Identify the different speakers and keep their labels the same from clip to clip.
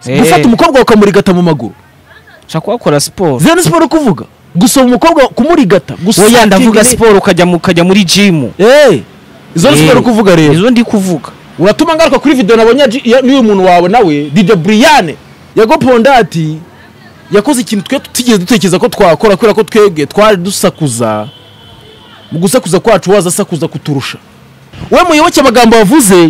Speaker 1: gufata umukobwa ukamurigata mu maguru
Speaker 2: ushaka kuhakora siporo
Speaker 1: zero ni siporo kuvuga gusoma umukobwa kumurigata gusoma
Speaker 2: wowe ndavuga
Speaker 1: ikintu-
Speaker 2: siporo ukajya mu- ukajya muri jimu
Speaker 1: Eh, izo ni
Speaker 2: Eh,
Speaker 1: siporo kuvuga rero
Speaker 2: izo ndi kuvuga
Speaker 1: uratuma ngaruka kuri video nabonye ya G- ya- y'uyu muntu wawe nawe dj brian yagoponda ati yakoze ikintu twe tutigeze dutekereza ko twakora kubera ko twebwe twari dusakuza mu gusakuza kwacu waza asakuza kuturusha we muyoboke amagambo wavuze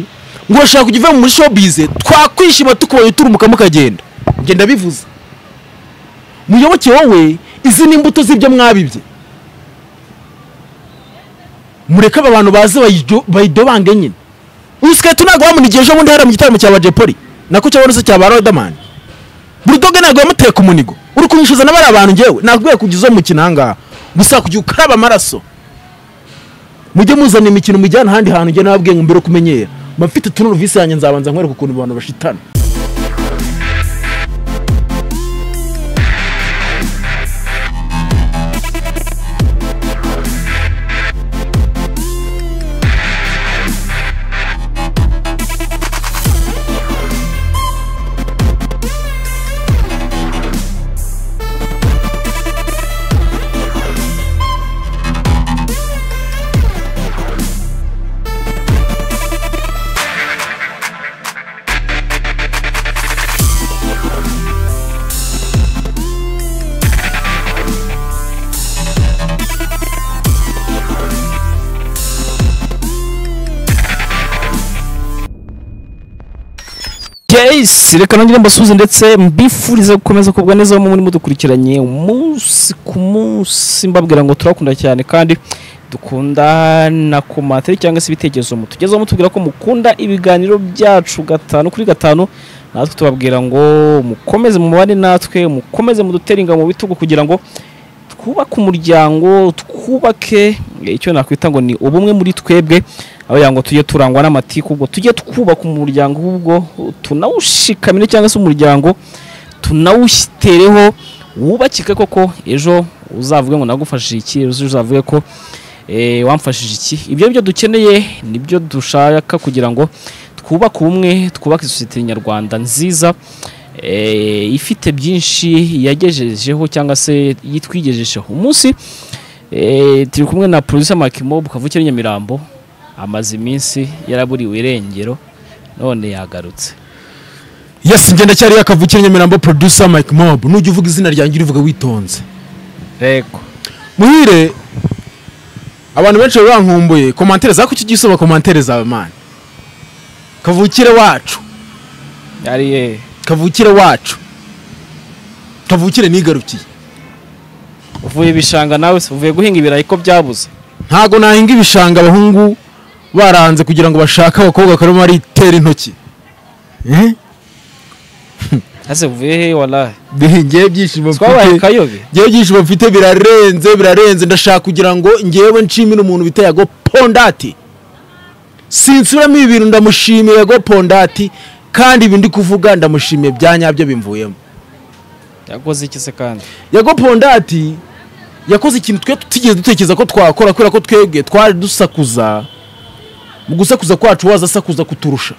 Speaker 1: ngo urashaka kujya uve muri showbiz twakwishima tukubonye turumuka mukagenda njye ndabivuze muyoboke wowe izi ni imbuto z'ibyo mwabibye mureke aba bantu baze bayido- bayidobange nyine uyu siketi ntabwo wamunigiye ejo bundi hariya mu gitaramo cya bajepoli nako cyabona se cya ba rodamani burudoge ntabwo yamuteye ku munigo uri kumwishyuza na bariya bantu ngewe nakubwiye kujya uzo mukino ahangaha gusa kujya ukaraba amaraso mujye muzana imikino mujyana ahandi hantu njye nababwiye ngo mbere kumenyera mba mfite tunuruvisi yanjye nzabanza nkwereka ukuntu abantu bashitana
Speaker 2: yes reka nongere mbasuhuze ndetse mbifurize gukomeza kubwa neza aho muri mudukurikiranye umunsi ku munsi mbabwira ngo turakunda cyane kandi dukundana ku materi cyangwa se ibitekerezo mutugezeho mutubwira ko mukunda ibiganiro byacu gatanu kuri gatanu natwe tubabwira ngo mukomeze mubane natwe mukomeze mudutere ingabo mu bitugu kugira ngo twubake umuryango twubake icyo nakwita ngo ni ubumwe muri twebwe abagira ngo tujye turangwa n'amatiku ubwo tujye twubaka umuryango ubwo tunawushikamire cyangwa se umuryango tunawutereho wubakike koko ejo uzavuge ngo nagufashije iki ejo uzavuge ko eh, wamfashije iki ibyo ni byo dukeneye nibyo dushaka kugira ngo twubake ubumwe twubake sosiyete nyarwanda nziza eh, ifite byinshi yagejejeho cyangwa se yitwigejejeho umunsi eh, turi kumwe na producer Makimob kavukire Nyamirambo amaze iminsi yaraburiwe irengero none yagarutse
Speaker 1: yesi njye ndacyari yakavukire nyamirambo producer mike mob nujya uvuga izina ryanjye urivuga witonze
Speaker 2: rego
Speaker 1: muhire abantu benshi bari bankumbuye komantere zawe kuki ugiye usoma komantere zawe mani kavukire wacu
Speaker 2: yari eh,
Speaker 1: kavukire wacu kavukire nigarukiye
Speaker 2: uvuye ibishanga nawe se uvuye guhinga ibirayi ko byabuze
Speaker 1: ntago nahinga ibishanga abahungu baranze kugira ngo bashake abakobwa bakarimo baritera intoki Eh?
Speaker 2: ase uvuye he walahi
Speaker 1: ngewe ibyishimo
Speaker 2: twabaye
Speaker 1: mfite
Speaker 2: kayobe
Speaker 1: ngewe ibyishimo mfite birarenze birarenze ndashaka kugira ngo ngewe nshimire umuntu bita yago pondati sinsuramo ibi bintu ndamushimiye yago pondati kandi ibi ndi kuvuga ndamushimiye bya nyabyo bimvuyemo
Speaker 2: yakoze iki se kandi
Speaker 1: yago pondati yakoze ikintu twe tutigeze dutekereza ko twakora kubera ko twebwe twari dusakuza mu gusakuza kwacu waza asakuza kuturusha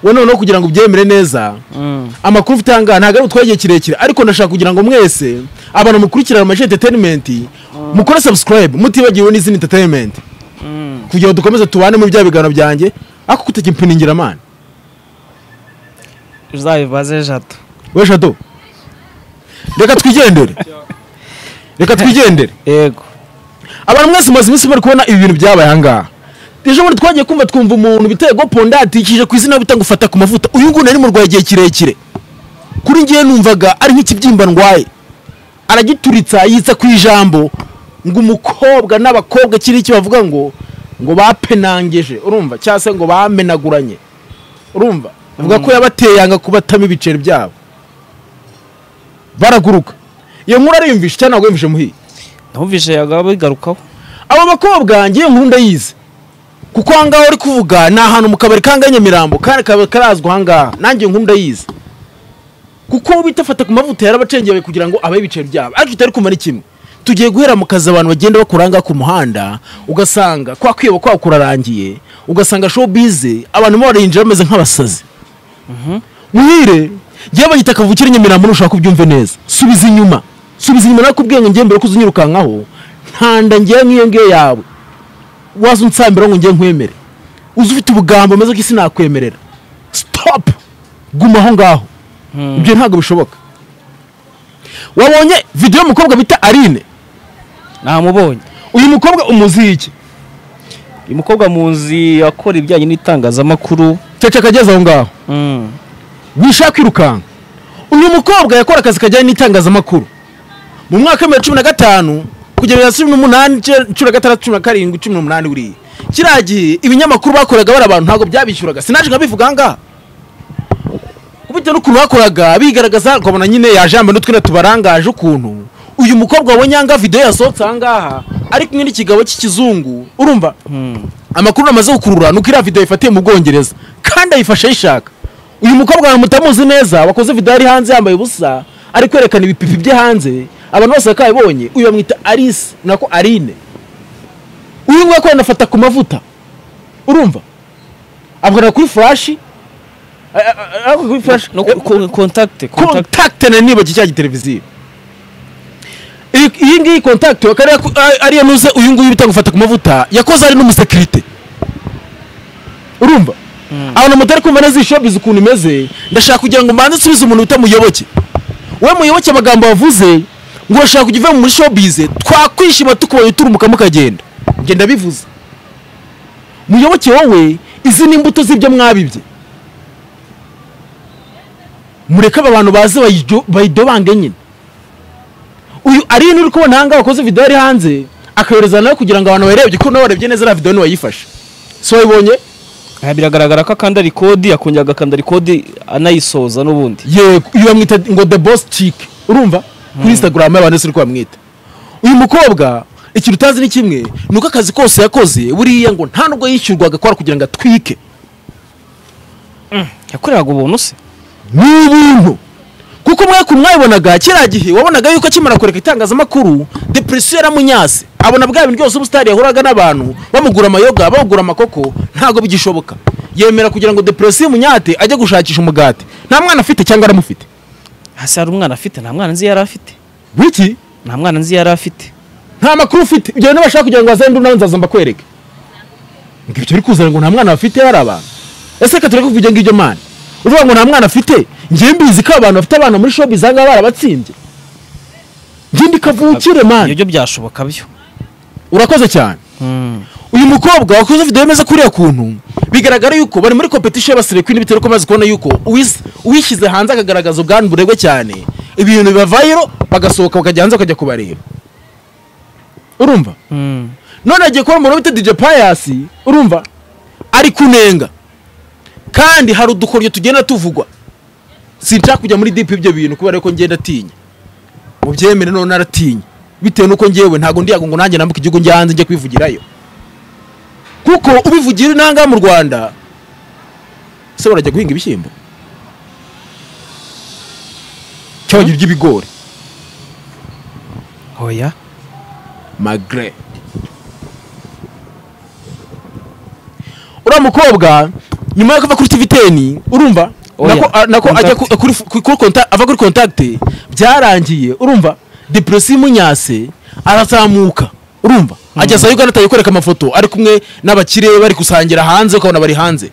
Speaker 1: we noneho kugira ngo ubyemere neza
Speaker 2: mm.
Speaker 1: amakuru ufite ahangaha ntabwo ari utwaye igihe kirekire ariko ndashaka kugira ngo mwese abantu mukurikirana amashyi entertainment mukore subscribe mutibagiwe n'izindi entertainment
Speaker 2: Mm.
Speaker 1: kugira ngo dukomeze tubane muri bya biganiro byanjye ariko kutajya impiningira amana
Speaker 2: uzabibaze jato
Speaker 1: we shato reka twigendere reka twigendere
Speaker 2: yego
Speaker 1: abantu mwese mumaze iminsi bari kubona ibi bintu byabaye ahangaha ejo bundi twagiye kumva twumva umuntu bitego ponda yatikije ku izina bita ngo fata ku mavuta uyu nguyu nari murwaye igihe kirekire kuri ngewe numvaga ari nk'ikibyimba ndwaye aragituritsa yitsa ku ijambo ngo umukobwa n'abakobwa kiri iki bavuga ngo ngo bapenangeje urumva cyangwa se ngo bamenaguranye urumva bavuga ko yabateye yanga kubatamo ibiceri byabo baraguruka iyo nkuru ariyumvisha cyangwa ntabwo yumvishe muhiye
Speaker 2: ntumvishe yagaba bigarukaho
Speaker 1: aba bakobwa ngiye nkuru ndayizi kuko ahangaha uri kuvuga ni ahantu mu kabari kanga nyamirambo kandi kabari karazwi ahangaha nanjye nkuru ndayizi kuko uwo bita fata ku mavuta yarabacengeye kugira ngo abahe ibiceri byabo ariko tutari kumara kimwe tugiye guhera mu kazi abantu bagenda bakora ahangaha ku muhanda ugasanga kwa kwiba kwa kurarangiye ugasanga showbiz abantu baba barahinjira bameze nk'abasazi muhire yewe banyita kavukire nyamirambo ntushaka kubyumve neza subiza inyuma subiza inyuma nako ubwenge ngiye mbere ko uzunyirukankaho ntanda ngiye nk'iyo ngiyo yawe waza unsambira ngo ngiye nkwemere uzi ufite ubugambo meze ko isi nakwemerera sitopu guma aho ngaho ibyo ntabwo bishoboka wabonye videwo y'umukobwa bita aline
Speaker 2: namubonye
Speaker 1: uyu mukobwa umuziye iki
Speaker 2: uyu mukobwa munzi akora ibijyanye n'itangazamakuru
Speaker 1: cece akageze aho ngaho
Speaker 2: Mm.
Speaker 1: wishaka kwirukanka uyu mukobwa yakora akazi kajyanye n'itangazamakuru mu mwaka w'ibihumbi bibiri na cumi na gatanu kugera bibiri na cumi n'umunani ce- cumi na gatandatu cumi na karindwi cumi n'umunani buriya kiriya gihe ibinyamakuru bakoraga bari abantu ntabwo byabishyuraga sinaje nkabivuga aha ngaha bitewe n'ukuntu bakoraga bigaragaza ukabona nyine yaje yambaye n'utwenda tubarangaje ukuntu uyu mukobwa wabonye aha ngaha videwo yasohotse aha ngaha ari kumwe n'ikigabo cy'ikizungu urumva
Speaker 2: Mm.
Speaker 1: amakuru amaze gukurura ni uko iriya videwo yifatiye mu bwongereza kandi ayifashe ayishaka uyu mukobwa wawe mutamuzi neza wakoze videwo ari hanze yambaye ubusa ari kwerekana ibipipi bye hanze abantu bose bakabibonye uyu bamwita alice nako arine uyu nguyu ko yanafata ku mavuta urumva avuganira kuri furashi kuri furashi
Speaker 2: No, ko- ko- contact, contact.
Speaker 1: kontakite na niba cya giteleviziyo iyi iyi ngiyi kontakite akaba ari- ari- ariyo nuze uyu nguyu bita gufata ku mavuta yakoze ari n'umusekirite urumva abantu mutari kumva neza iyi shopizi ukuntu imeze ndashaka kugira ngo mbanze nsubize umuntu utamuyoboke we muyoboke amagambo wavuze ngo urashaka kujya uva muri shopizi twakwishima tukubonye turumuka mukagenda njye ndabivuze muyoboke wowe izi ni imbuto z'ibyo mwabibye mureke aba bantu baze bayijyo- bayidobange nyine uyu ari uri kubona ahangaha wakoze videwo ari hanze akayohereza nawe kugira ngo abantu bayirebye ko nawe warebye neza na videwo ntiwayifashe si wayibonye
Speaker 2: Aha biragaragara ko akanda rikodi akongera agakanda rikodi anayisoza n'ubundi
Speaker 1: yego uyu bamwita ngo the boss chick urumva kuri instagram y'abantu ese uri bamwita uyu mukobwa ikintu utazi ni kimwe ni uko akazi kose yakoze buriya ngo nta nubwo yishyurwaga akora kugira ngo atwike
Speaker 2: yakoreraga ubuntu se
Speaker 1: ni ubuntu kuko mwe ku mwabibonaga kiriya gihe wabonaga yuko akimara kureka itangazamakuru depresiyo yaramunyase abona bwa bintu byose ubusitari yahuraga n'abantu bamugura amayoga bamugura amakoko ntabwo bigishoboka yemera kugira ngo depresiyo imunyate ajye gushakisha umugati nta mwana afite cyangwa aramufite
Speaker 2: hasi hari umwana afite nta mwana nzi yari afite
Speaker 1: wiki
Speaker 2: nta mwana nzi yari afite
Speaker 1: nta makuru ufite ibyo bintu bashaka kugira ngo wazende nawe nzaza mbakwereke ngo ibyo uri kuzana ngo nta mwana bafite hari abantu ese reka tureke kuvuga ngibyo mani uvuga ngo nta mwana afite njyewe mbizi ko abantu bafite abana muri shopu iza ngaha barabatsinze ngende kavukire
Speaker 2: ibyo
Speaker 1: mani
Speaker 2: byo byashoboka byo
Speaker 1: urakoze cyane uyu mukobwa wakoze videwo imeze kuriya kuntu bigaragara yuko bari muri competition y'abasirikwini bitewe nuko amaze kubona yuko uwis- uwishyize hanze akagaragaza ubwandu buregwe cyane ibintu bibavayiro bagasohoka bakajya hanze bakajya kubareba urumva none agiye kubona umuntu bita DJ Pius urumva ari kunenga kandi hari udukoryo tugenda tuvugwa sinshaka kujya muri deep ibyo bintu kubera ko ngenda atinya mubyemere none naratinya bitewe nuko ngewe ntabwo ndiyago ngo nanjye nambuka igihugu njya hanze njye kwivugirayo kuko ubivugira inaha ngaha mu Rwanda se barajya guhinga ibishyimbo cyangwa bagira iby'ibigori
Speaker 2: oya
Speaker 1: magre uriya mukobwa nyuma yo kuva kuri tiviteni urumva
Speaker 2: Oya,
Speaker 1: nako, a- nako ajya ku-
Speaker 2: contact.
Speaker 1: kuri, kuri, konta- ava kuri kontakite byarangiye urumva depresiyo imunyase arazamuka urumva ageza ugana atangiye kwereka amafoto ari kumwe n'abakire bari gusangira hanze ukabona bari hanze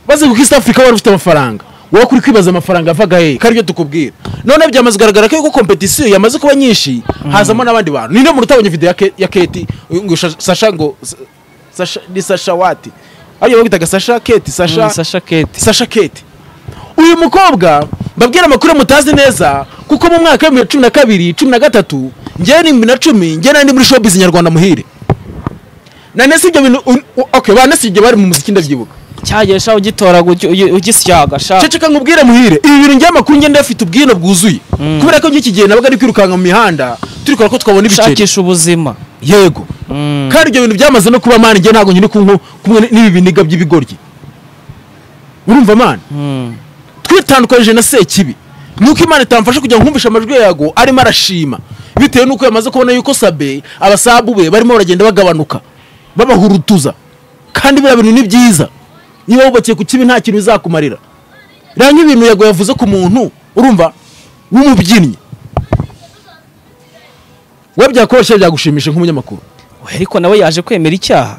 Speaker 1: baze kuko east africa wari ufite amafaranga wowe kuri kwibaza amafaranga avaga he ko aribyo tukubwira none byamaze kugaragara ko yuko kompetisiyo yamaze kuba nyinshi hazamo n'abandi bantu ninde muntu utabonye video ya Ke- ya keti ngo Sha- sasha ngo Sasha- ni sasha wati ariyo bitaga sasha keti sasha
Speaker 2: sasha keti
Speaker 1: sasha keti uyu mukobwa mbabwira amakuru mutazi neza kuko mu mwaka w'ibihumbi bibiri na cumi na kabiri cumi na gatatu njyewe ni bibiri na cumi njyewe nari ndi muri showbiz nyarwanda muhire na nese ibyo bintu un- u- okay ba nese ibyo bari mu muziki ndabyibuka
Speaker 2: cyagesha ugitora ugisyaga sha
Speaker 1: ceceka nkubwire muhire ibi bintu by'amakuru ngenda afite ubwino bwuzuye
Speaker 2: Mm.
Speaker 1: kubera ko ngiki gihe nabaga ari kwirukanka mu mihanda turikora ko twabona ibiceri
Speaker 2: ushakisha ubuzima
Speaker 1: yego kandi ibyo bintu byamaze no kuba mani njye ntabwo nyiri kumwe kumwe n'ibi biniga by'ibigoryi urumva mani
Speaker 2: Mm.
Speaker 1: twitandukanyije na sekibi nuko imana itamfasha kugira ngo nkumvishe amajwi yago arimo arashima bitewe nuko yamaze kubona yuko sabe abasabu be barimo baragenda bagabanuka babahurutuza kandi biriya bintu ni byiza niba wubakiye ku kibi nta kintu bizakumarira rero nk'ibintu yago yavuze ku muntu urumva w'umubyinnyi we byakoroshye byagushimisha nk'umunyamakuru
Speaker 2: Oya, ariko nawe yaje kwemera icyaha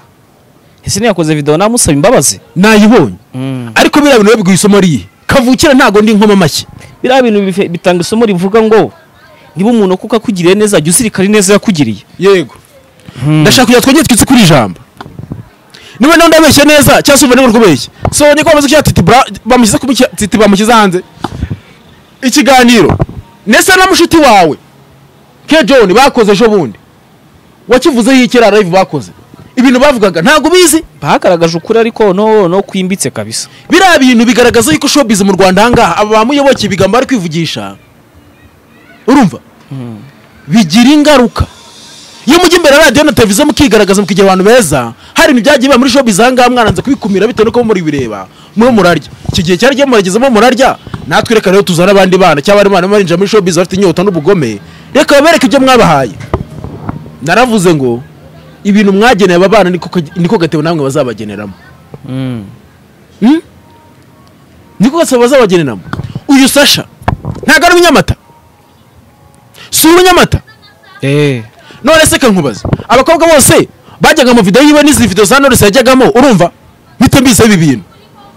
Speaker 2: ese ntiyakoze video namusaba imbabazi
Speaker 1: nayibonye
Speaker 2: Mm.
Speaker 1: ariko biriya bintu biguha isomo rihe kavukira ntago ndi inkoma amashyi
Speaker 2: biriya bintu bife- bitanga isomo rivuga ngo niba umuntu kuko akugiriye neza jya uzirikana ineza yakugiriye
Speaker 1: yego ndashaka kugira twongere twitse kuri ijambo niba nawe ndabeshye neza cyangwa se umva niba uri kubeshya so niko bamaze gushyira titi bra bamushyize kuba icya- titi bamushyize hanze ikiganiro ndetse na mushiki wawe ke john bakoze ejo bundi wakivuzeho ikera live bakoze ibintu bavugaga ntabwo ubizi
Speaker 2: bagaragaje ukuri ariko no no kwimbitse kabisa
Speaker 1: biriya bintu bigaragaza yuko showbiz mu rwanda ahangaha aba bamuyoboke ibigambo bari kwivugisha urumva bigira ingaruka iyo mujya imbere ya radiyo na televiziyo mukigaragaza mukigira abantu beza hari ibintu byagiye biba muri showbiz ahangaha mwaranze kubikumira bitewe nuko muri bireba muri murarya iki gihe cyari gihe muragezemo murarya natwe reka rero tuzane abandi bana cyangwa abandi bana barinjira muri showbiz bafite inyota n'ubugome reka babereke ibyo mwabahaye naravuze ngo ibintu mwageneye aba bana niko ka- niko gatebo namwe bazabageneramo Mm? niko gasaba bazabageneramo uyu sasha ntabwo ari uw'inyamata si uw'inyamata
Speaker 2: eh
Speaker 1: none se kankubaza abakobwa bose bajyaga mu video yiwe n'izi video za Knowless yajyagamo urumva mpite mbizaho ibi bintu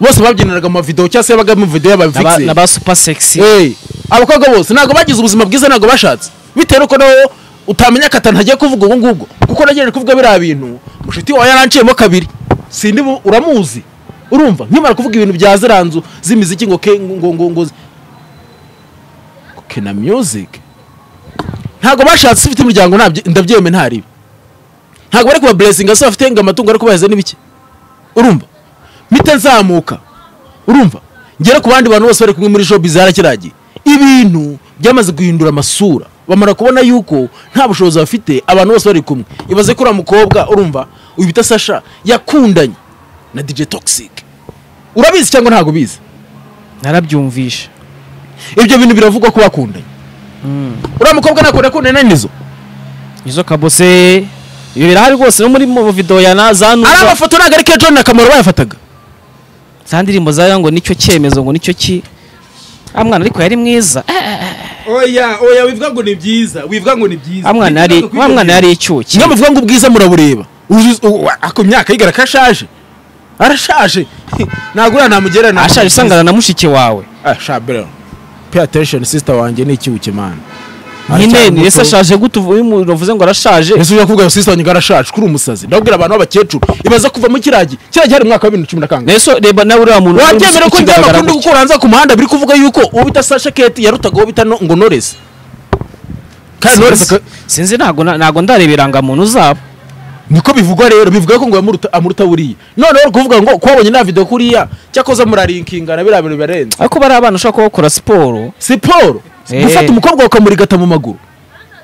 Speaker 1: bose babyiniraga mu mavideo cyangwa se yabaga mu video
Speaker 2: n'aba-
Speaker 1: y'abafixe
Speaker 2: n'aba super sexy
Speaker 1: Hey, abakobwa bose ntabwo bagize ubuzima bwiza ntabwo bashatse bitewe nuko nawe utamenya akata ntagiye kuvuga ubu ngubwo kuko nagejeje kuvuga biriya bintu mushiti wawe yaranciyemo kabiri sindi bu- uramuzi urumva nkimara kuvuga ibintu bya ziriya nzu z'imiziki ngo ke ngo ngo ngo ngo ke na music ntabwo bashatse ufite imiryango ntabyo- ndabyemeye ntaribi ntabwo bari kuba blessing asa bafite ngo amatungo ari kubahize n'ibiki urumva mpite nzamuka urumva ngere ku bandi bantu bose bari kumwe muri showbiz yarakiragiye ibintu byamaze guhindura amasura bamara kubona yuko nta bushobozi bafite abantu bose bari kumwe ibaze ko uriya mukobwa urumva uyu bita sasha yakundanye na dj toxic urabizi cyangwa ntabwo ubizi
Speaker 2: narabyumvishe
Speaker 1: ibyo bintu biravugwa ko bakundanye uriya mukobwa ntabwo yakundanye na nizo
Speaker 2: izo kabose ibi birahari rwose no muri mu video ya na za
Speaker 1: ari
Speaker 2: nuba
Speaker 1: amafoto ntabwo ari ke john akamaro bayafataga
Speaker 2: za ndirimbo zayo ngo nicyo cyemezo ngo nicyo ki ah mwana ariko yari mwiza eh,
Speaker 3: oya oya wivuga ngo ni byiza wivuga ngo ni byiza
Speaker 2: ah mwana yari ah mwana yari icyuki
Speaker 1: kimwe muvuga ngo ubwiza murabureba Uzi- u- ako myaka yigara ko ashaje arashaje ntabwo uriya namugereranya
Speaker 2: ashaje isangana na mushiki wawe
Speaker 1: Ah, shabira pay attention sister wanjye ni iki ukimana
Speaker 2: nyine ni ese ashaje gute uvu- uyu muntu uvuze ngo arashaje
Speaker 1: ese ujya kuvuga ngo sister wanjye arashaje kuri umusazi ndabwira abantu b'abakecuru ibaza kuva mu kiragi kiragi hari mu mwaka wa bibiri na cumi na kangahe
Speaker 2: Neso reba nawe uriya muntu
Speaker 1: wabyemera ko njya
Speaker 2: ukigaragara
Speaker 1: amakuru kuko uranza ku muhanda biri kuvuga yuko uwo bita sasha keti yarutaga uwo bita no- ngo noresi kandi
Speaker 2: gutya.
Speaker 1: noresi
Speaker 2: Sinzi- sinzi ntago na- ntago ndareba irangamuntu zabo
Speaker 1: niko bivugwa rero bivuga ko ngo yamuruta- amuruta buriya noneho uri kuvuga ngo kubabonye nta video kuriya cyakoze murarinkingana biriya bintu bibarenze
Speaker 2: ariko bariya bana ushaka kubakora siporo
Speaker 1: siporo
Speaker 2: Eh.
Speaker 1: gufata umukobwa ukamurigata mu maguru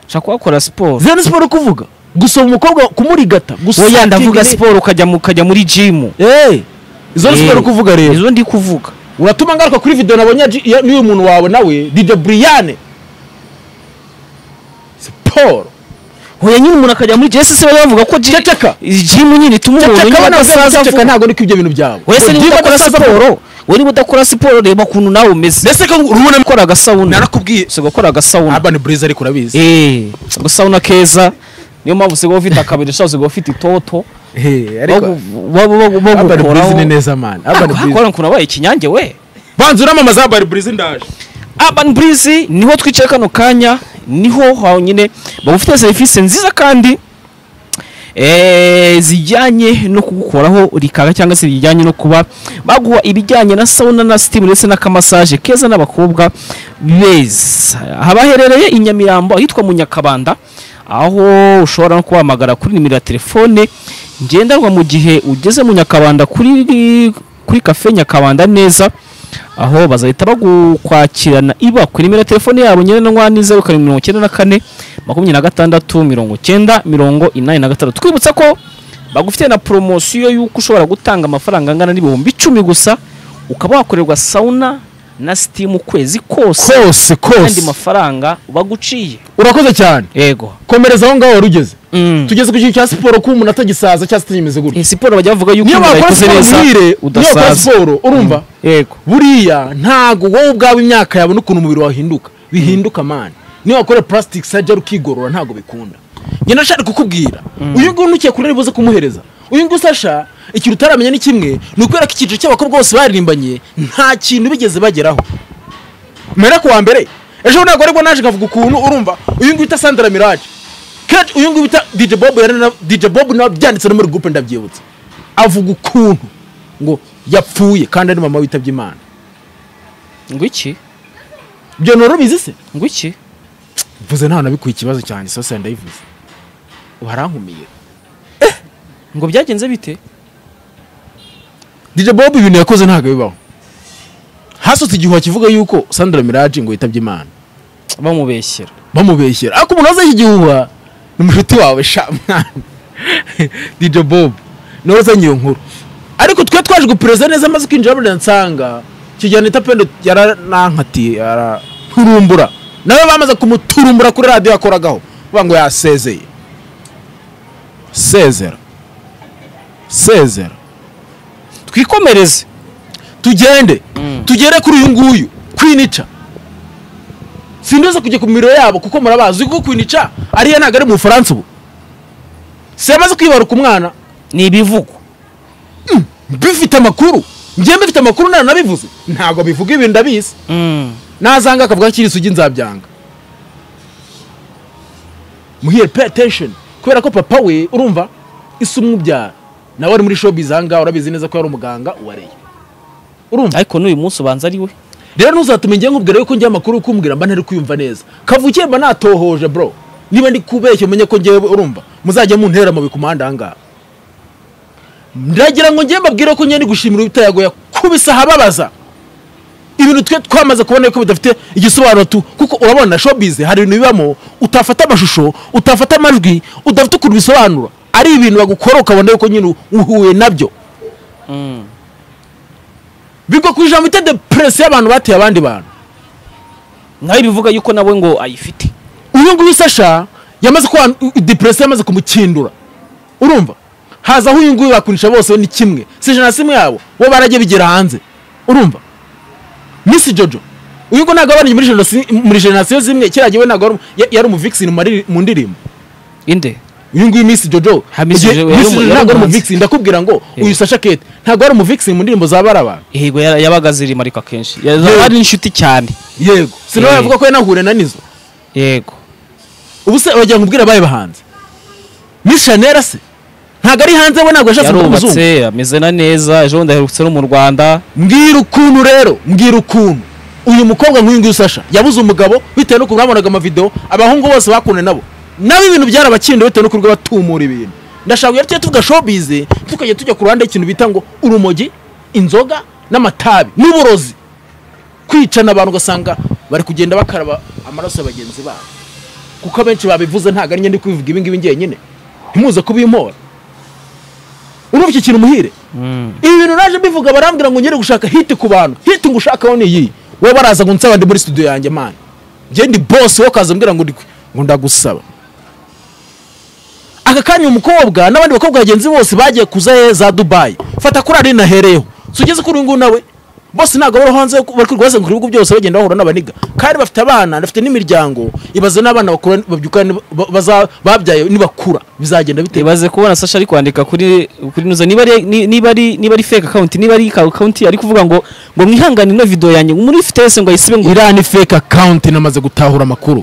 Speaker 2: ushaka kubakora siporo
Speaker 1: zene siporo kuvuga gusoma umukobwa kumurigata gusa
Speaker 2: wowe ndavuga siporo ukajya mu- ukajya muri jimu
Speaker 1: izo ni siporo kuvuga rero
Speaker 2: izo ndi kuvuga
Speaker 1: uratuma ngaruka kuri video nabonye ya G- ya- n'uyu muntu wawe nawe DJ Brian siporo
Speaker 2: hoya nyine umuntu akajya muri jimu se bajya bavuga ko ji-
Speaker 1: Ceceka.
Speaker 2: jimu nyine ituma umuntu
Speaker 1: ceceka
Speaker 2: nyine
Speaker 1: abana
Speaker 2: adasaza
Speaker 1: basaza
Speaker 2: vuba
Speaker 1: ntabwo niko ibyo bintu byabo
Speaker 2: wowe se niba
Speaker 1: Ugiye
Speaker 2: udakora
Speaker 1: gukora
Speaker 2: siporo wowe niba udakora siporo reba ukuntu nawe umeze
Speaker 1: mbese ko urubona
Speaker 2: gukora agasawuna
Speaker 1: narakubwiye
Speaker 2: si gukora agasawuna
Speaker 1: Urban Blaze ariko urabizi
Speaker 2: eee agasawuna keza niyo mpamvu usigaye ufite akabiri ushobora usigaye ufite itoto
Speaker 1: Eh, ariko Urban Blaze ni
Speaker 2: bagukoraho
Speaker 1: neza man Urban Blaze
Speaker 2: hakora ukuntu wabaye ikinyange we
Speaker 1: banza uramamaza Urban Blaze ndaje
Speaker 2: urban breeze niho twicaye kano kanya niho honyine bagufitiye serivisi nziza kandi eh, zijyanye no kugukoraho rikaka cyangwa se bijyanye no kuba baguha ibijyanye na sauna na steam ndetse n'akamasaje keza n'abakobwa beza haba haherereye i nyamirambo ahitwa mu nyakabanda aho ushobora no kubahamagara kuri nimero ya telefone ngendanwa mu gihe ugeze mu nyakabanda kuri kuri kafe nyakabanda neza aho bazahita bagukwakirana iba ku nimero ya telefone yabo ngendanwa ni zeru karindwi mirongo icyenda na kane makumyabiri na gatandatu mirongo icyenda mirongo inani na gatandatu twibutsa ko bagufite na poromosiyo y'uko ushobora gutanga amafaranga angana n'ibihumbi icumi gusa ukaba wakorerwa sauna na sitimu ukwezi kose
Speaker 1: kose
Speaker 2: kandi
Speaker 1: kose
Speaker 2: mafaranga baguciye
Speaker 1: urakoze cyane
Speaker 2: yego
Speaker 1: komereza aho ngaho wari ugeze
Speaker 2: Mm.
Speaker 1: tugeze ku kintu cya siporo ko umuntu atagisaza cyangwa se atagimeze gutya
Speaker 2: iyi siporo bajya bavuga yuko
Speaker 1: niyo
Speaker 2: umuntu
Speaker 1: wakora
Speaker 2: yayikoze
Speaker 1: siporo
Speaker 2: neza
Speaker 1: muhire niyo wakora
Speaker 2: udasaza
Speaker 1: siporo urumva
Speaker 2: yego
Speaker 1: buriya ntago wowe ubwawe imyaka yawe n'ukuntu umubiri wahinduka bihinduka mani niyo wakorera purasitiki sajari ukigorora ntago bikunda njye nashaka kukubwira uyu nguyu ntukiye kure ribuze kumuhereza uyu nguyu sasha ikintu utaramenya ni kimwe ni ukubera ko icyiciro cy'abakobwa bose baririmbanye nta kintu bigeze bageraho mera ku wa mbere ejo ntabwo aribwo naje nkavuga ukuntu urumva uyu nguyu bita sandra mirage kenshi uyu nguyu bita dj bob yari na- dj bob nawe byanditse no muri gurupe ndabyibutse avuga ukuntu ngo yapfuye kandi ari mama witabye imana
Speaker 2: ngo iki
Speaker 1: ibyo ntoro bizi se
Speaker 2: ngo iki
Speaker 1: mvuze nta nabikuye ikibazo cyane sose ndayivuze warankumiye
Speaker 2: ngo byagenze bite
Speaker 1: dj bob ibintu yakoze ntabwo bibaho hasutse igihuha kivuga yuko sandra mirage ngo yitabye imana
Speaker 2: bamubeshyera
Speaker 1: bamubeshyera ariko umuntu wazeho igihuha ni mushiti wawe sha mwana dj bob nawe uzanye iyo nkuru ariko twe twaje gupereza neza amaze kwinjira muri nsanga kijyana ita pendo yaranankatiye ararumbura nawe bamaze kumuturumbura kuri radiyo yakoragaho bavuga ngo yasezeye sezera sezera
Speaker 2: twikomereze
Speaker 1: tugende
Speaker 2: Mm.
Speaker 1: tugere kuri uyu nguyu kwinica sindoze kujya ku miriro yabo kuko murabazi kuko kwinica ariya ntabwo ari mu bufaransa ubu si yamaze kwibaruka umwana
Speaker 2: ni ibivugo
Speaker 1: bifite amakuru njyewe mbifite amakuru nta nabivuze ntabwo bivuga ibintu ndabizi
Speaker 2: Mm.
Speaker 1: nazanga akavuga kiri isugi nzabyanga muhire pay attention kubera ko papa we urumva isi umwubyara nawe ari muri showbiz ahangaha urabizi neza ko yari umuganga wareye urumva
Speaker 2: ariko n'uyu munsi ubanza ari we
Speaker 1: rero ntuzatume njye nkubwira yuko njye amakuru kumbwira mba ntari kuyumva neza kavukiye mba natohoje bro niba ndi kubeshya umenye ko njyewe urumva muzajya muntera amabuye ku muhanda ahangaha ndagira ngo njye mbabwire ko njye ndi gushimira ubutayagoya kubisa ahababaza ibintu twe twamaze kubona ko bidafite igisobanuro tu kuko urabona showbiz hari ibintu bibamo utafata amashusho utafata amajwi udafite ukuntu bisobanura ari ibintu bagukora ukabona yuko nyine uhuye nabyo
Speaker 2: Mm.
Speaker 1: bigwa ku ijambo bita depresi y'abantu bateye abandi bantu
Speaker 2: nawe bivuga yuko nawe ngo ayifite
Speaker 1: uyu nguyu sasha yamaze kuba depresiyo yamaze kumukindura urumva hazaho uyu nguyu bakunisha bose we ni kimwe si ijana na simwe yabo bo barajya bigera hanze urumva misi jojo uyu nguyu ntabwo abanje muri jenoside muri jenoside zimwe kera jyewe ntabwo ari umu- ya- yari umuvikisini mu mari- mu ndirimbo
Speaker 2: inde
Speaker 1: uyu nguyu misi jojo
Speaker 2: Ha, Miss
Speaker 1: igihe-
Speaker 2: Jojo yari
Speaker 1: Miss
Speaker 2: umu-
Speaker 1: Jojo
Speaker 2: yari
Speaker 1: ntabwo ari
Speaker 2: umuhanzi.
Speaker 1: umuvikisini ndakubwira ngo uyu sasha kete ntabwo ari umuvikisini mu ndirimbo za barabara
Speaker 2: yego yara- yabaga zirimo ariko akenshi yabaga
Speaker 1: Yego.
Speaker 2: ari inshuti cyane
Speaker 1: yego sinawe
Speaker 2: Eh.
Speaker 1: yavuga ko yanahure na nizo
Speaker 2: yego
Speaker 1: ubu se wagira ngo ubwire abaye bahanze miss chanel se ntabwo ari hanze we ntabwo yashatse kuba umuzungu
Speaker 2: yarubatse ameze na neza ejo bundi aherutse no mu rwanda
Speaker 1: mbwira ukuntu rero mbwira ukuntu uyu mukobwa nk'uyu nguyu sasha yabuze umugabo bitewe n'ukuntu babonaga amavidewo abahungu bose bakunda nabo nabo ibintu byarabakinda bitewe n'ukuntu batumura ibintu ndashaka kugira tujye tuvuga showbiz tukajya tujya ku ruhande y'ikintu bita ngo urumogi inzoga n'amatabi n'uburozi kwicana abantu ugasanga bari kugenda bakaraba amaraso ya bagenzi babo kuko abenshi babivuze ntabwo ari njye ndi kubivuga ibi ngibi njyenyine ntimuze kubimpora urumva iki kintu muhire ibi bintu naje mbivuga barambwira ngo ngere gushaka hiti ku bantu hiti ngo ushakaho ni iyi wowe baraza ngo nsaba ndi muri studio yanjye mani njye ndi boss wowe ukaza umbwira ngo ndi kwe. ngo ndagusaba aka kanya umukobwa n'abandi bakobwa bagenzi bose bagiye kuza he za dubayi fata kuri ari nahereyeho si ugeze kuri uyu nguyu nawe bose ntabwo bari hanze ko- bari kurwaza ku bihugu byose bagenda bahura n'abaniga kandi bafite abana bafite n'imiryango ibaze n'abana bakura babyuka ni- ba- baza- babyaye nibakura bizagenda bite
Speaker 2: ibaze kubona sasha ari kwandika kuri kuri nuza niba ari ni- niba ari niba ari fake account niba ari account ari kuvuga ngo ngo mwihangane ino video yanjye muri ifite wese ngo ayisibe ngo
Speaker 1: iriya ni fake account namaze gutahura amakuru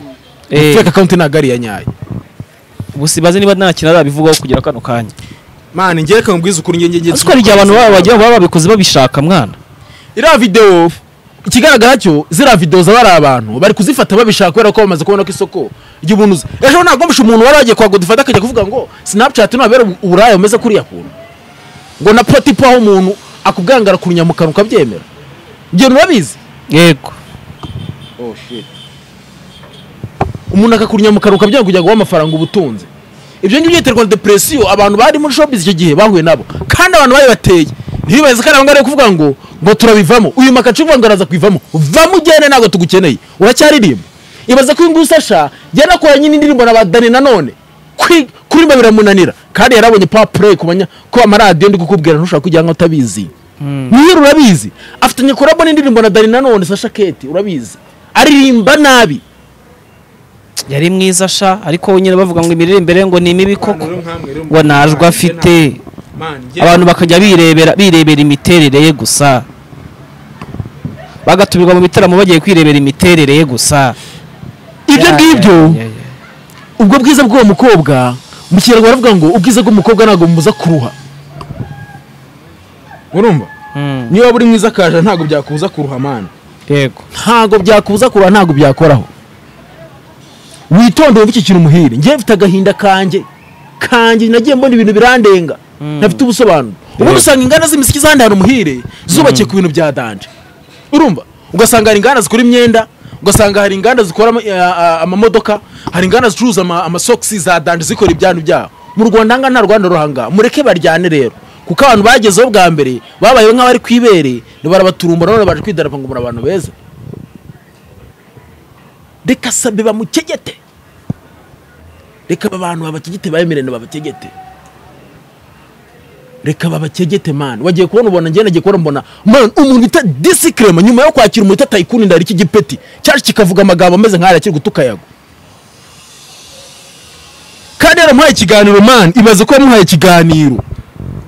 Speaker 2: Eh.
Speaker 1: fake account ntabwo ari iya nyayo
Speaker 2: gusa ibaze niba nta kintu arabivugaho kugera kano kanya
Speaker 1: mani njye reka nkubwize ukuri njye njye
Speaker 2: ese ko hari igihe abantu baba bagira baba babikoze babishaka mwana
Speaker 1: iriya video ikigaragara cyo ziriya video zaba ari abantu bari kuzifata babishaka kubera ko bamaze kubona ko isoko ry'ubunuzi ejo nagomesha umuntu wari wagiye kwa godifata akajya kuvuga ngo snapchat nabera uburaya umeze kuriya kuntu ngo na potipo aho umuntu akubwangara kurunya mu kanwa ukabyemera ibyo nurabizi
Speaker 2: yego
Speaker 1: umuntu akakurunya mu kanwa ukabyanga kugira ngo uhe amafaranga ubutunzi ibyo ngibyo byiterwa na depresiyo abantu bari muri showbiz icyo gihe bahuye nabo kandi abantu bari bateye ntibaze ko ari abangari kuvuga ngo ngo turabivamo uyu makacu uvuga ngo araza kwivamo vamo ugende ntabwo tugukeneye uracyaririmba ibaze ko uyu nguyu usasha yari akora nyine indirimbo na ba dani nanone kwi- kuririmba biramunanira kandi yarabonye power play ku banya ko amaradiyo ndi kukubwira ntushobora kujya nkaho utabizi mwihera urabizi afitanye kurabo n'indirimbo na dani nanone sasha keti urabizi aririmba nabi
Speaker 2: yari mwiza sha ariko nyine bavuga ngo imirire imbere ngo ni mibi koko
Speaker 3: Rero nkamwe rero
Speaker 2: ngo najwe afite abantu bakajya birebera birebera imiterere ye gusa bagatumirwa mu bitaramo bagiye kwirebera imiterere ye gusa
Speaker 1: ibyo
Speaker 2: Ya,
Speaker 1: ngibyo
Speaker 2: ya, ya, ya.
Speaker 1: ubwo bwiza bw'uwo mukobwa mu kinyarwanda baravuga ngo ubwiza bw'umukobwa ntabwo bumuza kuruha
Speaker 3: urumva
Speaker 2: Mm,
Speaker 3: niba waba uri mwiza akaje ntabwo byakubuza kuruha mana
Speaker 2: yego
Speaker 1: ntabwo byakubuza kuruha ntabwo byakoraho witondere wumve iki kintu umuhire njyewe mfite agahinda kanjye kanjye nagiye mbona ibintu birandenga ntafite ubusobanuro ubundi usanga inganda z'imiziki zandahana umuhire zubakiye ku bintu bya danje urumva ugasanga hari inganda zikora imyenda ugasanga hari inganda zikora ama- eh, ah, amamodoka hari inganda zicuruza ama- amasogisi za danje zikora ibyanu byabo mu rwanda hanga nta rwanda ruhanga mureke baryane rero kuko abantu bagezeho bwa mbere babayeho nk'abari ku ibere barabaturumbura none baje kwidarapo ngo muri abantu beza reka sabe bamucegete reka aba bantu babacegete bemerene babacegete reka babacegete mani wagiye kubona ubona njye nagiye kubona mbona mani umuntu bita disikirema nyuma yo kwakira umuntu bita tayikuni ndari iki gipeti cyaje kikavuga amagambo ameze nk'aya kiri gutuka yago kandi yaramuhaye ikiganiro mani ibaze ko yamuhaye ikiganiro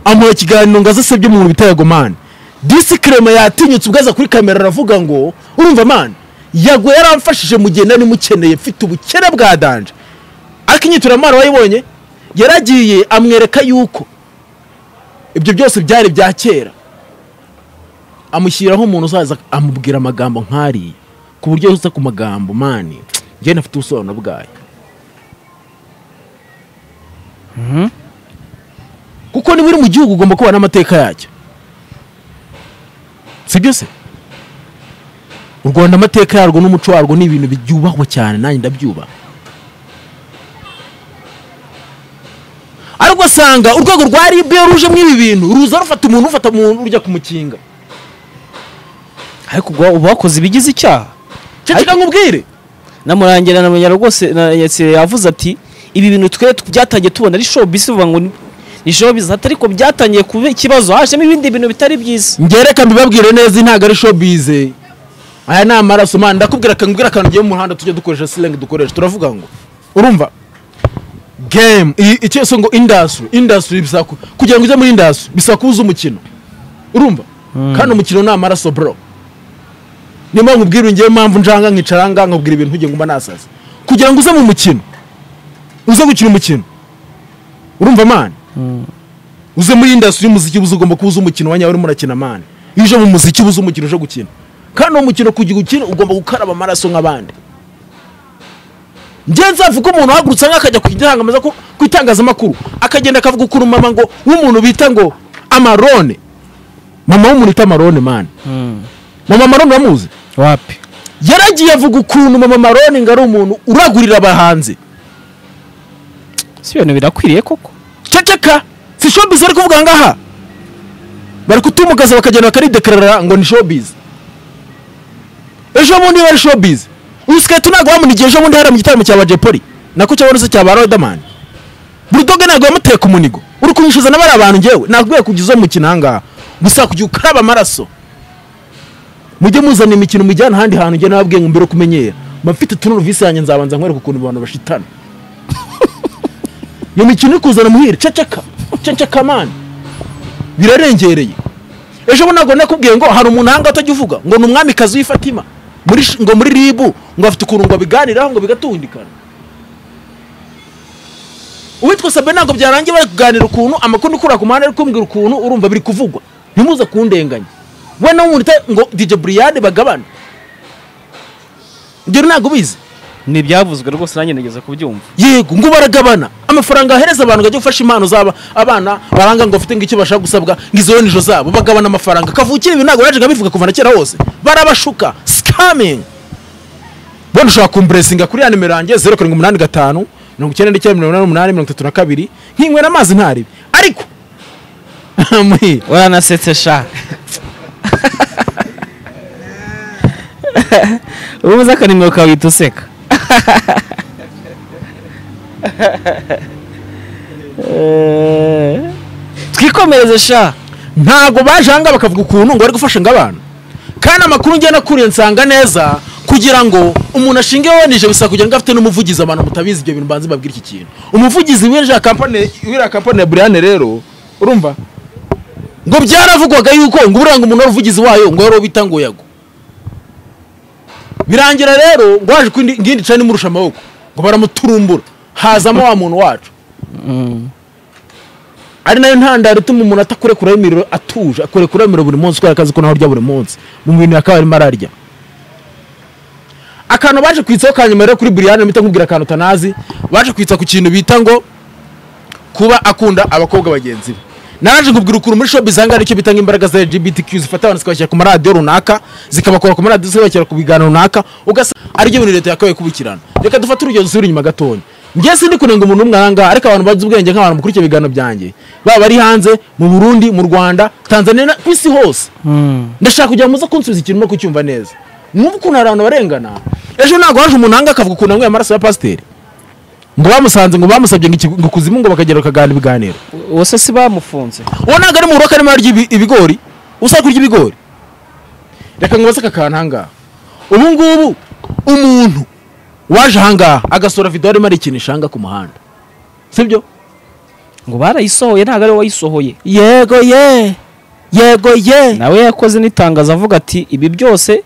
Speaker 1: amuha ikiganiro ngo aze asebye mu bintu bita yago mani disikirema yatinyutse ubwo aza kuri kamera aravuga ngo urumva mani yago yaramfashije mu gihe nari mukeneye mfite ubukene bwa danje ariko inyituramaru wayibonye yaragiye amwereka yuko ibyo byose byari ibya kera amushyiraho umuntu uzaza amubwira amagambo nk'ariya ku buryo yose ku magambo mani njyewe ntafite ubusobanuro bwayo kuko niba uri mu gihugu ugomba kubana n'amateka yacyo si byo se u rwanda amateka yarwo n'umuco warwo ni ibintu byubahwa cyane nanjye ndabyubaha ariko usanga urwego rwa rib ruje muri ibi bintu ruza rufata umuntu rufata umuntu rujya kumukinga
Speaker 2: ariko ubwo uba wakoze ibigize icyaha
Speaker 1: ceceka nkubwire
Speaker 2: namurangira na munyara rwose na Yesire yavuze ati ibi bintu twe byatangiye tubona ari showbiz bavuga ngo ni- ni showbiz atari ko byatangiye kuba ikibazo hajemo ibindi bintu bitari byiza
Speaker 1: ngereka mbibabwire neza ntabwo ari showbize aya ni amaraso man ndakubwira akantu mbwira akantu ngiye mu muhanda tujya dukoresha silengi dukoresha turavuga ngo urumva game i- icyo se ngo industry industry bisaba ku- kugira ngo ujye muri industry bisaba kuba uzi umukino urumva kandi umukino ni amaraso bro niyo mpamvu nkubwira ngewe mpamvu njanga nkicara ngaha nkabwira ibintu nkugiye ngumba nasaza kugira ngo uze mu mukino uze gukina umukino urumva mani uze muri industry y'umuziki uba uzi ugomba kuba uzi umukino wanyawe urimo urakina mani iyo uje mu muziki uba uzi umukino uje gukina kandi uwo mukino kugira ukine ugomba gukaraba amaraso nk'abandi njye nzavuga ko umuntu ahagurutse nk'akajya ku itangaza- ku- ku itangazamakuru akagenda akavuga ukuntu mama ngo w'umuntu bita ngo amarone mama w'umuntu bita amarone mani mama marone uramuzi
Speaker 2: wapi
Speaker 1: yaragiye avuga ukuntu mama marone ngo ari umuntu uragurira abahanzi
Speaker 2: si ibintu birakwiriye koko
Speaker 1: ceceka si showbiz ari kuvuga ngaha bari kutumugaza bakagenda bakaridekarara ngo ni showbiz ejo bundi bari showbiz uyu siketi ntabwo wamunigiye ejo bundi hariya mu gitaramo cya bajepoli nako cyabonetse cya ba rodamani burudoge ntabwo yamuteye ku munigo uri kumwishyuza n'abari abantu ngewe ntabwo kugeza uwo mukino ahangaha gusa kugira ukaraba amaraso mujye muzana imikino mujyana ahandi hantu njye nababwiye ngo mbere kumenyera mfite tunuruvisi yanjye nzabanza nkwereka ukuntu abantu bashitana iyo mikino iri kuzana muhire ceceka ceceka mani birarengereye ejo bundi ntabwo nakubwiye ngo hari umuntu ahangaha utajya uvuga ngo ni umwamikazi w'i Fatima muri sh- ngo muri ribu ngo afite ukuntu ngo abiganiraho ngo bigatundikana uwitwa sabe ntabwo byarangiye bari kuganira ukuntu amakuru ukura ku muhanda ari kumbwira ukuntu urumva biri kuvugwa ntimuze kundenganya we nawe umurita ngo dj buriyade bagabane ibyo ntabwo ubizi
Speaker 2: ni ibyavuzwe rwose nanjye nageze kubyumva
Speaker 1: yego ngo baragabana amafaranga ahereza abantu ngo ajye gufasha impano z'aba abana baranga ngo bafite ngo icyo bashaka gusabwa ngo izo nijo zabo bagabana amafaranga kavukire ibi ntabwo najyaga bivuga kuva na kera hose barabashuka sikamingi bona ushobora kumpuresinga kuri ya nimero yanjye zeru karindwi umunani gatanu mirongo icyenda n'icyenda mirongo inani n'umunani mirongo itatu na kabiri nkinywera amazi ntaribi ariko Mwe.
Speaker 2: waranasetse sha ubu uzi akanimero kawe uhita useka Eh, twikomereze sha
Speaker 1: ntago baje aha ngaha bakavuga ukuntu ngo bari gufasha ngo abantu kandi amakuru ngena nakuriye nsanga neza kugira ngo umuntu ashinge weneje bisaba kugira ngo afite n'umuvugizi abantu mutabizi ibyo bintu mbanze mbabwire iki kintu umuvugizi w'iriya kampani w'iriya kampani ya buriyane rero urumva ngo byaravugwaga yuko ngo buriya ngo umuntu wari umuvugizi wayo ngo yari uwo bita ngo yago birangira rero ngo waje ku yindi- ngindi cani imurusha amaboko ngo baramuturumbura hazamo wa muntu wacu ari nayo ntandaro ituma umuntu atakurekuraho imiriro atuje akurekuraho imiriro buri munsi kubera akazi ko nawe urya buri munsi mu bintu yakaba arimo ararya akantu baje kwitsaho ka nyuma rero kuri buriyani mpita nkubwira akantu utanazi baje kwitsa ku kintu bita ngo kuba akunda abakobwa bagenzi be naraje nkubwira ukuntu muri shopu zanga aricyo bita nk'imbaraga za lgbtq zifata abantu zikabashyira ku maradiyo runaka zikabakora ku maradiyo zikabashyira ku biganiro runaka ugasanga aribyo bintu leta yakabaye kubikirana reka dufate urugero dusubire inyuma gatoya njye sindi kunenga umuntu umwe aha ngaha ariko abantu bazi ubwenge nk'abantu mukurikiye ibiganiro byanjye baba ari hanze mu burundi mu rwanda tanzania na- ku isi hose ndashaka kugira muze kunsubiza ikintu no kucyumva neza mwumva ukuntu hari abantu barengana ejo ntabwo haje umuntu ahanga akavuga ukuntu anyweye amaraso ya pasiteri ngo bamusanze ngo bamusabye ngo iki- ngo kuzimu ngo bakagera bakagana ibiganiro
Speaker 2: uwo se si bamufunze
Speaker 1: uwo ntabwo ari mu rugo karimo arya ibi- ibigori usa kurya ibigori reka ngo baseka akantu ahangaha ubu ngubu umuntu waje ahangaha agasura video arimo arikinisha ahangaha ku muhanda sibyo
Speaker 2: ngo barayisohoye ntabwo ari we wayisohoye
Speaker 1: yego ye yego ye
Speaker 2: nawe yakoze n'itangazo avuga ati ibi byose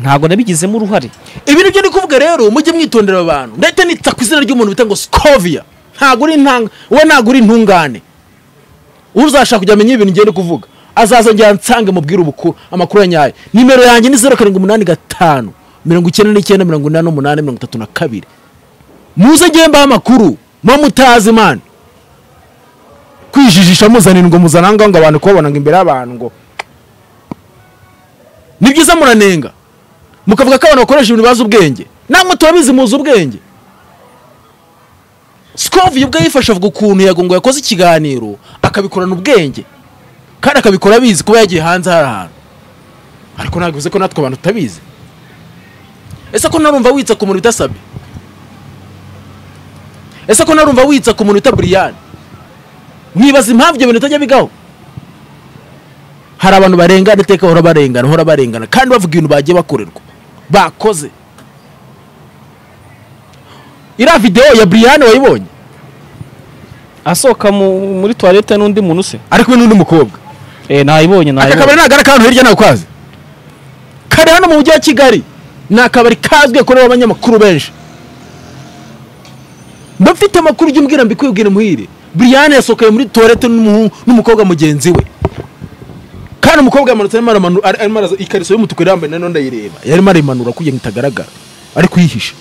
Speaker 2: ntabwo nabigizemo uruhare
Speaker 1: ibi nibyo ndi kuvuga rero mujye mwitondera aba bantu ndahita nita ku izina ry'umuntu bita ngo skovia ntabwo uri intanga we ntabwo uri intungane uzashaka kujya amenya ibintu ngenda kuvuga azaza njya nsange mubwire ubukuru amakuru ya nyayo nimero yanjye ni zeru karindwi umunani gatanu mirongo icyenda n'icyenda mirongo inani n'umunani mirongo itatu na kabiri muze njye mbaha amakuru muba mutazi imana kwijijisha muzanira ngo muzana ahangaha ngo abantu kubabona ngo imbere y'abantu ngo ni byiza muranenga mukavuga ko abantu bakoresha ibintu bazi ubwenge namwe turabizi muzi ubwenge sikovi ubwo yifasha avuga ukuntu yagongo yakoze ikiganiro akabikorana ubwenge kandi akabikora abizi kuba yagiye hanze hari ahantu ariko ntabwo bivuze ko natwe abantu tutabizi ese ko ntarumva witsa ku muntu bidasabye ese ko ntarumva witsa ku muntu bita buriyani mwibaza impamvu ibyo bintu bitajya bigaho hari abantu barengana iteka bahora barengana bahora barengana kandi bavuga ibintu bagiye bakorerwa bakoze iriya videwo ya buriyani wayibonye
Speaker 2: asohoka mu- muri tuwarete n'undi muntu se
Speaker 1: ari kumwe n'undi mukobwa
Speaker 2: Eh, nayibonye
Speaker 1: aka
Speaker 2: nayibonye
Speaker 1: kabari ni akagari k'ahantu hirya ntabwo kazi kari hano mu mujyi wa kigali ni akabari kazwi korewe abanyamakuru benshi mfite amakuru ujya umbwira mbikubwire muhire buriyani yasohokanye muri tuwarete n'umuhungu- n'umukobwa mugenzi we kandi umukobwa yamanutse arimo aramanura ari- arimo araza ikariso y'umutuku yari yambaye nanone ndayireba yarimo arayimanura kugira ngo itagaragara ari kuyihisha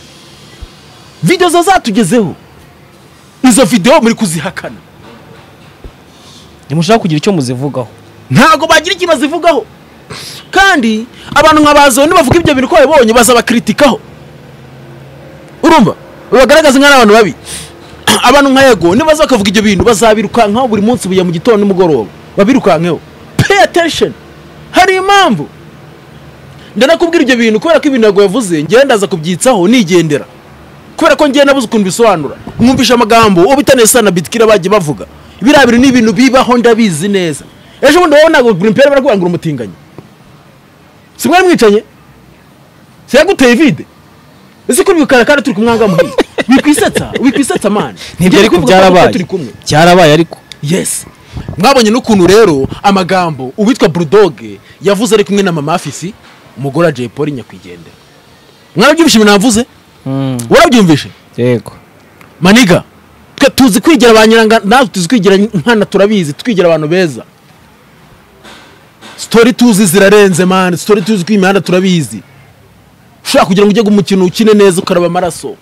Speaker 1: videwo zo zatugezeho izo videwo muri kuzihakana
Speaker 2: ntimushaka kugira icyo muzivugaho
Speaker 1: ntabwo bagira ikintu bazivugaho kandi abantu nka bazo bavuga ibyo bintu ko babibonye bazabakritikaho urumva bagaragaza nk'abantu babi abantu nka yego nibaza bakavuga ibyo bintu bazabirukankaho buri munsi buya mu gitondo nimugoroba babirukankeho pay attention hari impamvu ndanakubwira ibyo bintu kubera ko ibintu yego yavuze ngenda ndaza kubyitsaho nigendera kubera ko ngenda nabuze ukuntu bisobanura mwumvisha amagambo uwo bita nesa na bitikira bagiye bavuga biriya bintu ni ibintu bibaho ndabizi neza ejo bundi wowe ntabwo buri mpera barakubangura umutinganyi si mwari mwicanye si yaguteye vide ese ko bikara kandi turi kumwanga muhiye wikwisetsa wikwisetsa mani
Speaker 2: ntibyo ariko
Speaker 1: turi
Speaker 2: byarabaye
Speaker 1: kumwe
Speaker 2: byarabaye ariko
Speaker 1: yes mwabonye n'ukuntu rero amagambo uwitwa burudoge yavuze ari kumwe na mama afisi umugore wa jay paul nyakwigendera mwarabyumvishe ibintu navuze warabyumvishe
Speaker 2: yego
Speaker 1: maniga twe tuzi kwigira ba nyiranga natwe tuzi kwigira nkana turabizi twigira abantu beza sitori tuzi zirarenze mani sitori tuzi ko imihanda turabizi ushobora kugira ngo ujye umukino ukine neza ukaraba amaraso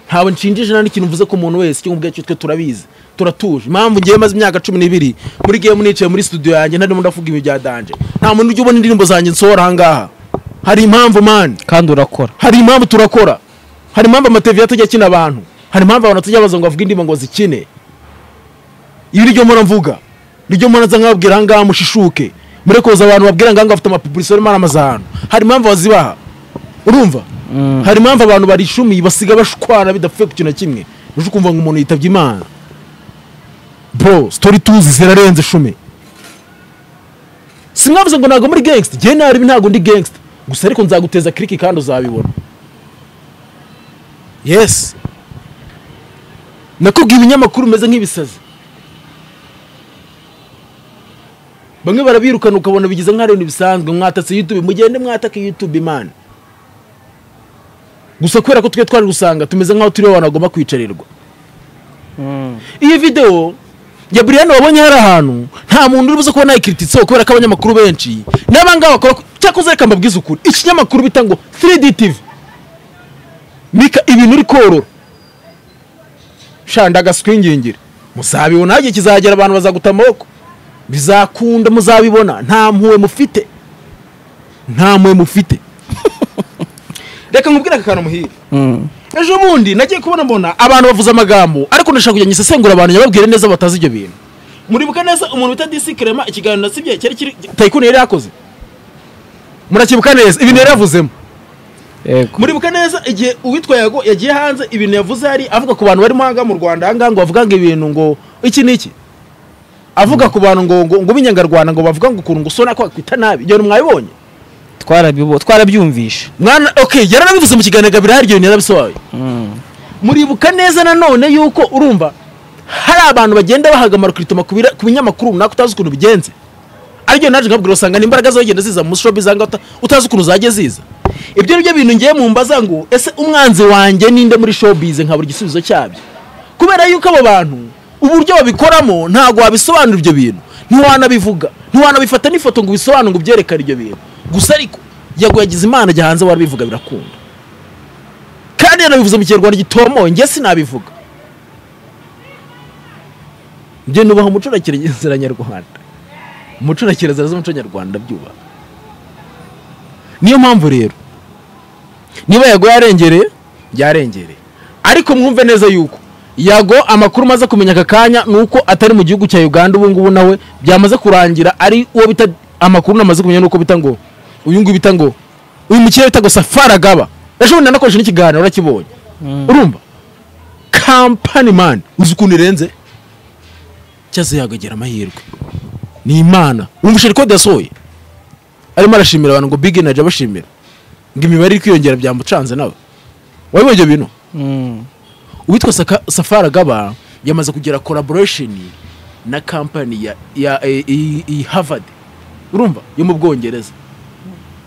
Speaker 1: ntabwo nshinjije nta n'ikintu mvuze ku muntu wese icyo ngubwo cyo twe turabizi turatuje impamvu ngewe maze imyaka cumi n'ibiri muri game nicaye muri studio yanjye ntarimo ndavuga ibi bya danje nta muntu ujya ubona indirimbo zanjye nsohora ahangaha hari impamvu mani
Speaker 2: kandi urakora
Speaker 1: hari impamvu turakora hari impamvu amateviyo atajya akina abantu hari impamvu abantu batajya baza ngo bavuge indirimbo ngo zikine ibi niryo mpora mvuga niryo mpora nza nkababwira ahangaha mushishuke murekoza abantu babwira ngo ahangaha bafite amapubuliso barimo baramamaza ahantu hari impamvu bazibaha urumva hari impamvu abantu barishumiye basiga bashwana bidapfuye ku kintu na kimwe uje ukumva ngo umuntu yitabye imana bro sitori tuzi zirarenze shumi simwavuze ngo ntabwo muri gangster njyewe nabi ntabwo ndi gangster gusa ariko nzaguteza kiriki kandi uzabibona yes nakubwiye ibinyamakuru bimeze nk'ibisazi bamwe barabirukana ukabona bigize nk'aho ari ibintu bisanzwe mwatatse youtube mugende mwatake youtube imana gusa kubera ko twe twari gusanga tumeze nk'aho turiho abantu bagomba kwicarirwa iyi videwo ya Brian wabonye hari ahantu nta muntu uri buze kuba nayikritisseho kubera ko abanyamakuru benshi n'abangaba bakora ko- cyakoze reka mbabwize ukuri ikinyamakuru bita ngo 3D TV mika ibintu uri korora sha ndagaswingingire muzabibona igihe kizagera abantu bazaguta amaboko bizakunda muzabibona nta mpuwe mufite nta mpuwe mufite reka nkubwire aka kantu muhire ejo bundi nagiye kubona mbona abantu bavuze amagambo ariko ndashaka kujya nyisesengura abantu nyababwire neza batazi ibyo bintu muribuka neza umuntu bita disi kirema ikiganiro nasibye cyari kiri tayikuni yari yakoze murakibuka neza ibintu yari yavuzemo
Speaker 2: yego
Speaker 1: muribuka neza igihe uwitwa yago yagiye hanze ibintu yavuze hari avuga ku bantu barimo ahangaha mu rwanda ahangaha ngo bavuga ngo ibintu ngo iki n'iki avuga ku bantu ngo ngo ngo b'inyangarwanda ngo bavuga ngo ukuntu ngo usona ko wakwita nabi ibyo bintu mwabibonye
Speaker 2: twarabibo- twarabyumvishe
Speaker 1: mwana okay yaranabivuze mu kiganiro gabira hari ibyo bintu yarabisobanuye
Speaker 2: Mm.
Speaker 1: muribuka neza nanone yuko urumva hari abantu bagenda bahagamara kurituma ku bira- ku binyamakuru runaka utazi ukuntu bigenze aribyo naje nkabwira usanga n'imbaraga zagenda ziza mu shobi zanga uta- utazi ukuntu zagiye ziza ibyo nibyo bintu ngiye mu mbaza ngo ese umwanzi wanjye ninde muri showbiz nkabura igisubizo cyabyo kubera yuko abo bantu uburyo babikoramo ntabwo wabisobanura ibyo bintu ntiwanabivuga ntiwanabifata n'ifoto ngo ubisobanure ngo ubyerekane ibyo bintu gusa ariko yago yagize imana ajya hanze warabivuga birakunda kandi yanabivuze mu kinyarwanda gitomoye njye sinabivuga njye nubaha umuco na kirazira nyarwanda umuco na kirazira z'umuco nyarwanda byubaha niyo mpamvu rero niba yago yarengereye yarengereye ariko mwumve neza yuko yago amakuru maze kumenya aka kanya ni uko atari mu gihugu cya uganda ubu ngubu nawe byamaze kurangira ari uwo bita amakuru namaze kumenya ni uko bita ngo uyu nguyu bita ngo uyu mukire bita ngo safaragaba ejo bundi nanakoresha n'ikiganiro urakibonye urumva kampani mani uzi ukuntu irenze cyazo yagagera amahirwe ni imana wumva ishari kode yasohoye arimo arashimira abantu ngo big energy abashimira ngo imibare iri kwiyongera byamucanze nawe wabibonye ibyo bintu
Speaker 2: Mm.
Speaker 1: uwitwa Saka- safari agaba yamaze kugira collaboration na kampani ya, ya e, e, e, harvard urumva yo mu bwongereza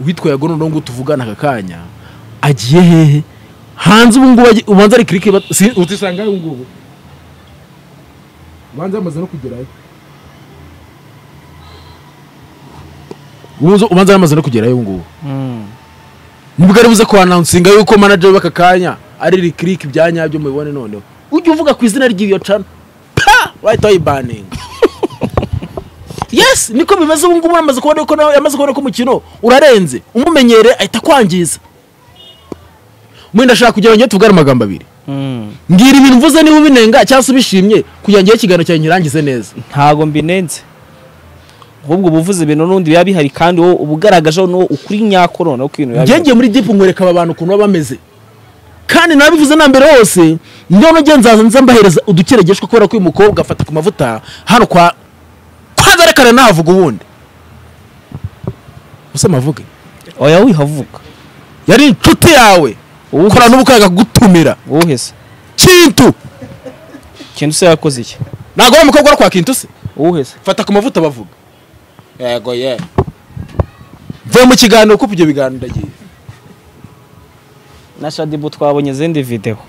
Speaker 1: uwitwa yago noneho ngo tuvugane aka kanya agiye hehe hanze ubu ngubu agiye- ubanza ari kirike bat- si- utisanga ubu ngubu ubanza yamaze no kugerayo Ubanza- ubanza yamaze no kugerayo ubu ngubu
Speaker 2: Mm.
Speaker 1: nibwo ari buze kuanansinga yuko manager w'aka kanya ari rikiriki bya nyabyo mubibone noneho ujya uvuga ku izina ry'iyo cana pa wahita wayibaninga yes niko bimeze ubu ngubu yamaze kubona ko nawe yamaze kubona ko umukino urarenze umumenyere ahita akwangiza mwenda ashaka kugira ngo njye tuvugane amagambo abiri
Speaker 2: Mm.
Speaker 1: mbwira ibintu mvuze niba ubinenga cyangwa se ubishimye kugira ngo njyewe ikiganiro cyanjye nkirangize neza
Speaker 2: ntago mbinenze ahubwo uba uvuze ibintu n'undi biba bihari kandi wowe uba ugaragajeho n'uwo ukuri nyako noneho ko ibintu biba bihari
Speaker 1: ngiye muri dipu nkwereka aba bantu ukuntu baba bameze kandi nabivuze na mbere hose none njye nzaza nza mbahereza udukeregeshwa kubera ko uyu mukobwa afata ku mavuta hano kwa kwazarekana nahavuga ubundi gusa amavuge
Speaker 2: oya wihavuga
Speaker 1: yari inshuti yawe
Speaker 2: Uwuhe
Speaker 1: ukora n'ubukanga kugutumira
Speaker 2: wowe se
Speaker 1: kintu
Speaker 2: kintu se yakoze iki
Speaker 1: ntabwo wa mukobwa ari kwa kintu se
Speaker 2: wowe se
Speaker 1: fata ku mavuta bavuga
Speaker 3: yego ye
Speaker 1: mvuye mu kiganiro kuko ibyo biganiro ndagiye
Speaker 2: na shadibu twabonye izindi videwo